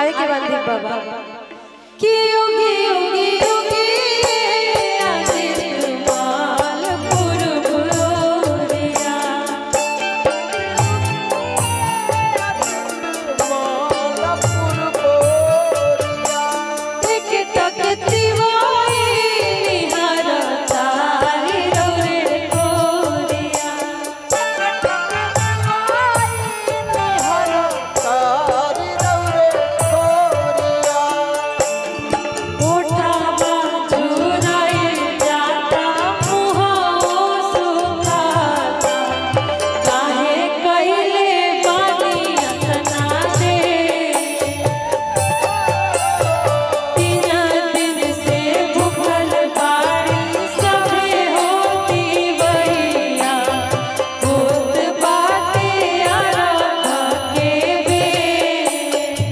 गावे के बाद दीप बाबा कि योगी योगी योगी आदित्य माल पुरबुरिया एक तकती वाई निहार तारी रे कोरिया उठावा चुराए जाता मुहो सुखाता काहे कइले बानी अतना दे तीन दिन से भूखल बाड़ी सभे होती बहिया भूत बाटे आराधा के बे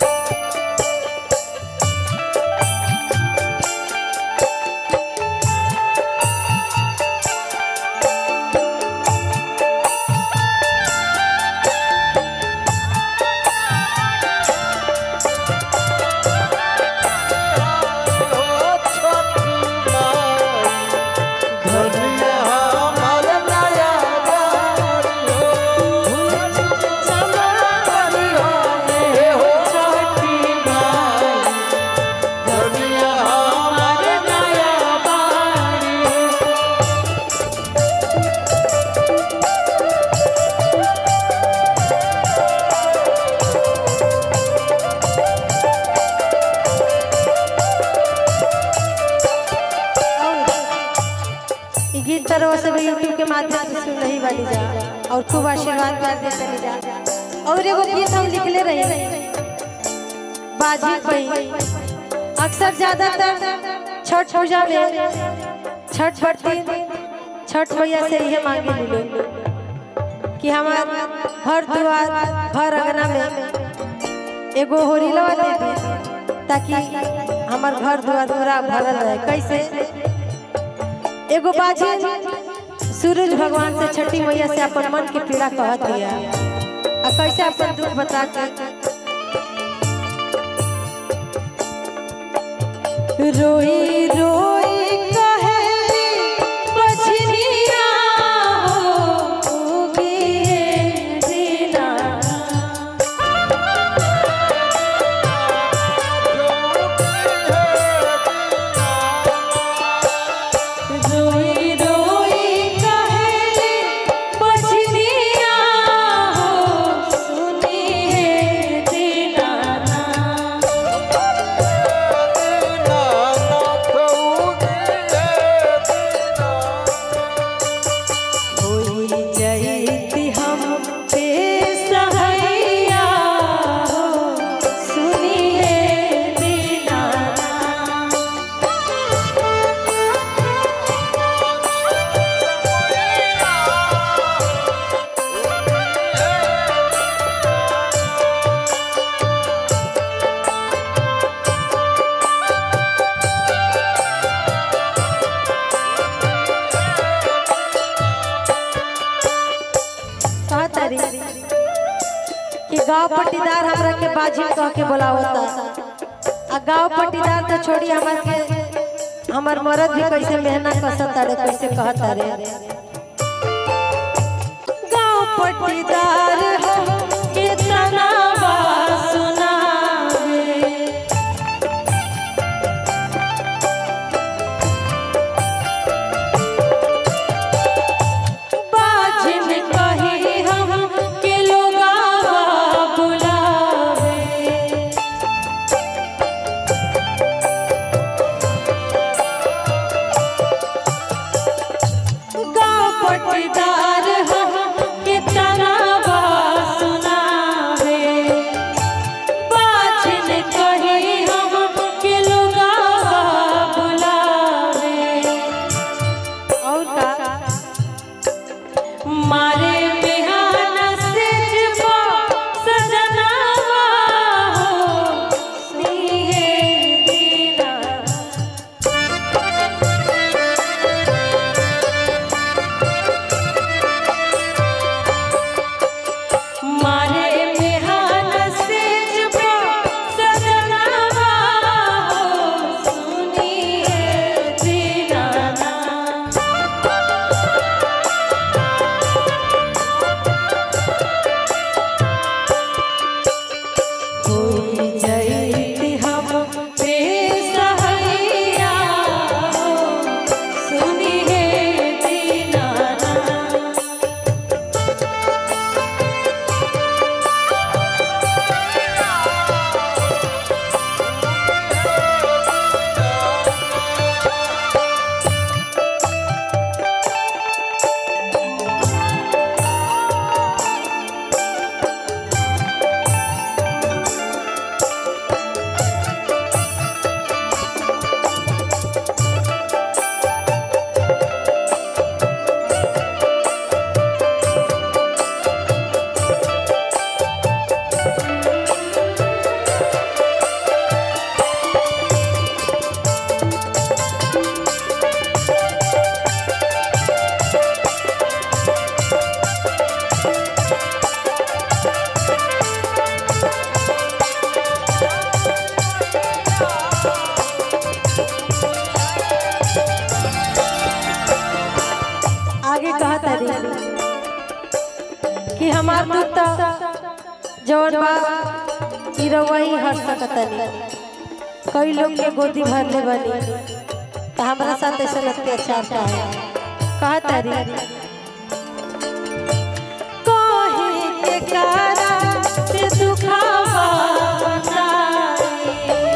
ई गीत तरह से भी यूट्यूब के माध्यम से सुन रही वाली जा और खूब आशीर्वाद कर दे चली जा और एगो गीत हम लिखले रही बाजी पई अक्सर ज्यादातर छठ पूजा में छठ बरती छठ मैया से यह मांगे मिलो कि हमार घर द्वार घर अंगना में एगो होरीलवा दे दी ताकि हमार घर द्वार पूरा भरल रहे कैसे एगो बाजी सूरज भगवान से छठी मैया से अपन मन के पीड़ा कहत दिया आ कैसे अपन दुख बता के रोई रोई कहे बछनिया हो उगिए दीना रोई रोई कहे बछनिया हो सुनिए दीनाना होई जईती हम पे सहैया हो सुनिए दीनाना कहा तारी कि गांव पट्टीदार हमरा के बाजी कह के बुलावता आ गांव पट्टीदार तो छोड़ी हमर के हमर मरद भी कैसे मेहनत कसत तारे कैसे कहता रे गांव पट्टीदार हो कितना बात सुनावे बाजिन कही हम के लोगा बुलावे गाँव पटदार हम कितना हमार दूध तो जवन बा ई रउआ ही हर सकतनी कई लोग के गोदी भर ले बनी तो हमारा साथ ऐसा अत्याचार का है कहा तारी कहे के कारा से दुखावा बताई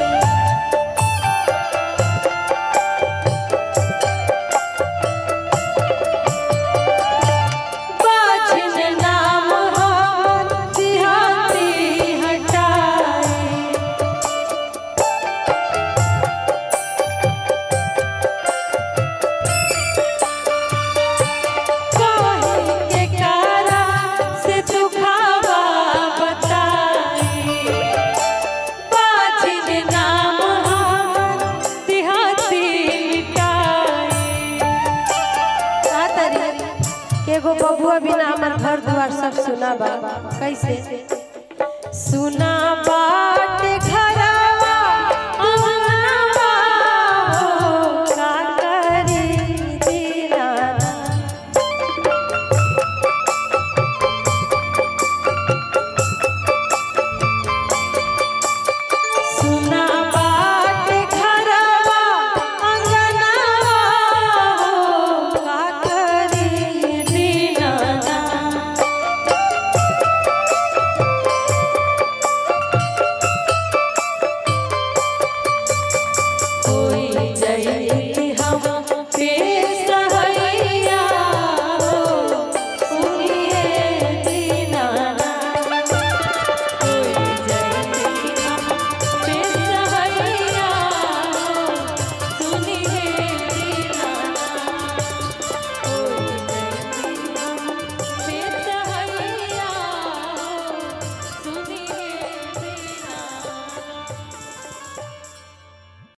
बाजिन नाम हम सिहाती हटाए काहे के कारा से दुखावा बताई बाजिन नाम हम सिहाती मिटाए का तरी के एगो बबुआ बिना हमर घर द्वार सब सुना बा कैसे सुना बा